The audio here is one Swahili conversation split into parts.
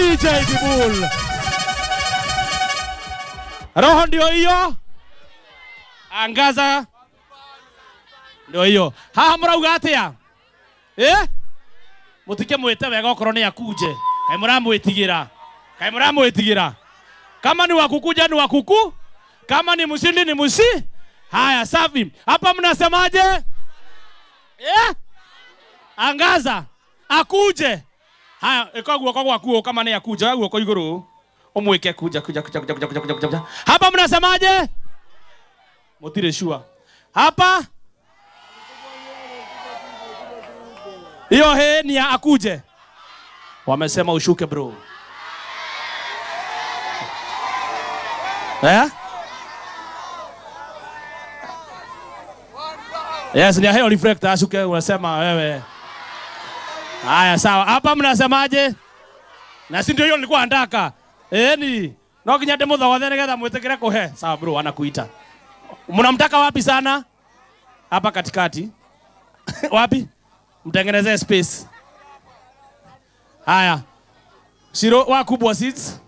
DJ Dibul. Roho ndio hiyo, angaza ndio hiyo. Haha murauga atia eh? Mutike mwite wega okorwo ni akuje kai muramwitigira kai muramwitigira kama ni wakukuja ni wakuku, kama ni mshindi ni mshi. Haya, safi. Hapa mnasemaje eh? Angaza akuje. Haya, iko guoko gwaku kama ni akuja guoko iguru umwike kuja kuja kuja kuja kuja kuja kuja kuja. Hapa mnasemaje? Mutire shua. Hapa hiyo he ni ya akuje. Wamesema ushuke bro. Eh? Yes, ni ya hiyo reflector ashuke unasema wewe. Haya sawa. Hapa mnasemaje? Na si ndio hiyo nilikuwa nataka. Eh ni. No kinya demo za wathe nigetha mwitikire kuhe. Sawa bro, anakuita. Mnamtaka wapi sana? Hapa katikati. wapi? Mtengenezee space. Haya. Shiro wakubwa seats.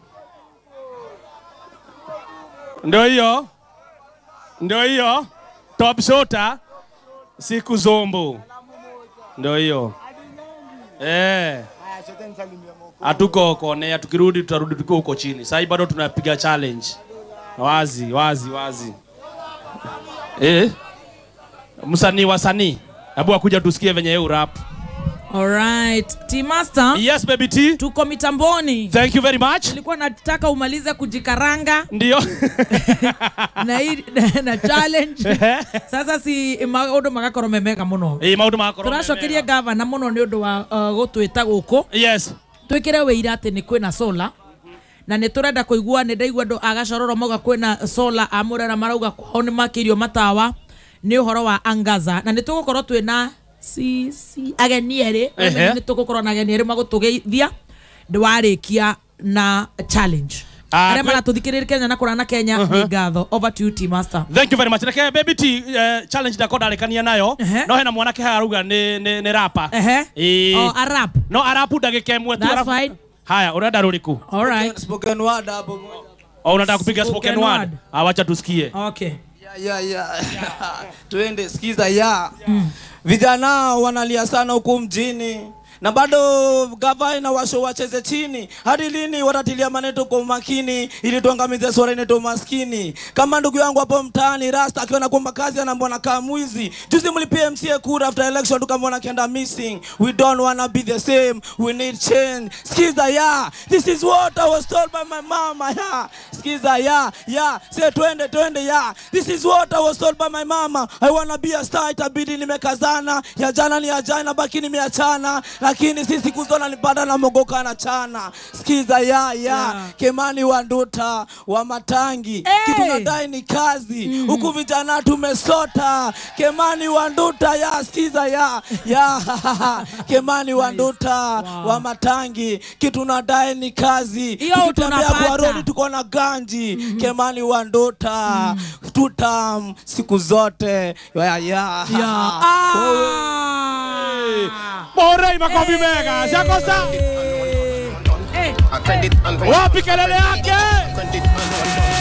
Ndio hiyo. Ndio hiyo. Top shota. Siku zombo. Ndio hiyo. Eh. Hatuko konea, tukirudi tutarudi tukiwa huko chini. Sasa bado tunapiga challenge. Wazi, wazi, wazi. Eh. Msanii wasanii. Hebu akuja tusikie venye yeye rap. Alright. T-Master, Yes baby T. tuko mitamboni. Thank you very much. Nilikuwa nataka umalize kujikaranga Ndio. na, hii- na challenge. Sasa si maundu magakorwo me mega muno. Eh, maundu makorwo. Turacokeria gavana muno ni undu wa uh, gutwita guku. Yes. twikire wira atä nä kwä na sola na nä tå renda kå igua nä ndaigua andå agacororo mauga kwä na sola amå marauga kwao nä makä irio matawa nä å horo wa angaza na nä tå gå korwo twä na si, si, ageni erä Ehe. nä tå gå korwo na ageni erä magå tå geithia ndä warä kia na challenge Ah, arä a kwe- maratå thikä rä ria kenya na kå rana kenya nä ngatho over to you T master Thank you very much. Reke baby T uh, challenge ndako ndarekania nayo. Ehe. No hena mwanake haruga ni ni, ni rapa. ehe Eh. oh, arap No arapu ndagika ĩmwe tu. That's arafu- fine. Haya, unaenda rũrĩkũ? all right Spoken word hapo moja. Oh, unataka kupiga Spoken spoken word? word. Ah, wacha tusikie. okay Ya, ya, ya. Tuende sikiza ya. Vijana wanalia sana huku mjini na bado gavana washo wacheze chini. Hadi lini watatilia maneto kwa umakini ili tuangamize swala inaitwa maskini? Kama ndugu yangu hapo mtaani Rasta akiwa nakuomba kazi anambona kama mwizi. Juzi mlipia MCA kura after election tukamwona kenda missing. We don't wanna be the same. We need change. Skiza ya. This is what I was told by my mama ya. Skiza ya. Ya. Say twende twende ya. This is what I was told by my mama. I wanna be a star itabidi nimekazana. Ya jana ni ya jana baki nimeachana. Lakini si siku zona nipanda na mogoka na chana. Skiza ya ya. Yeah. Kemani wa Nduta wa Matangi. Hey! Kitu nadai ni kazi. Huku vijana tumesota. Kemani wa Nduta ya skiza ya ya. Kemani wa Nduta wa Matangi. Kitu nadai ni kazi. Hiyo Tukitembea kwa tunapata. rodi tuko na ganji. Kemani wa Nduta. Tutam siku zote. Ya ya. yeah. ah. Morei makofi mega. Shakosa. Eh, eh. Wapi kelele yake?